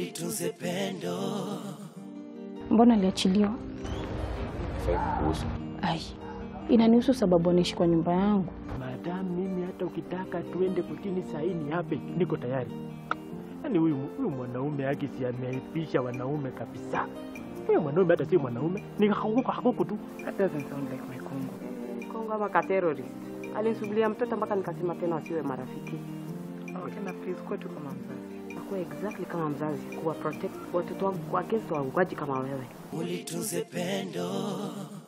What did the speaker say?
ulitunze pendo. Mbona aliachiliwa? Fai kuhusu. Ai, inanihusu sababu anaishi kwa nyumba yangu. Madam, mimi hata ukitaka tuende kutini saini hape, niko tayari. Yaani huyu huyu mwanaume haki si ameipisha wanaume kabisa. Huyu mwanaume hata si mwanaume, ni hakuku hakuku tu. That doesn't sound like my Kongo. Kongo ama ka terrorist. Alinisubiria mtoto mpaka nikasema tena wasiwe marafiki. Okay, na please kuwa tu kama mzazi. Akuwa exactly kama mzazi, kuwa protect watoto wangu against waungaji kama wewe. Ulitunze pendo.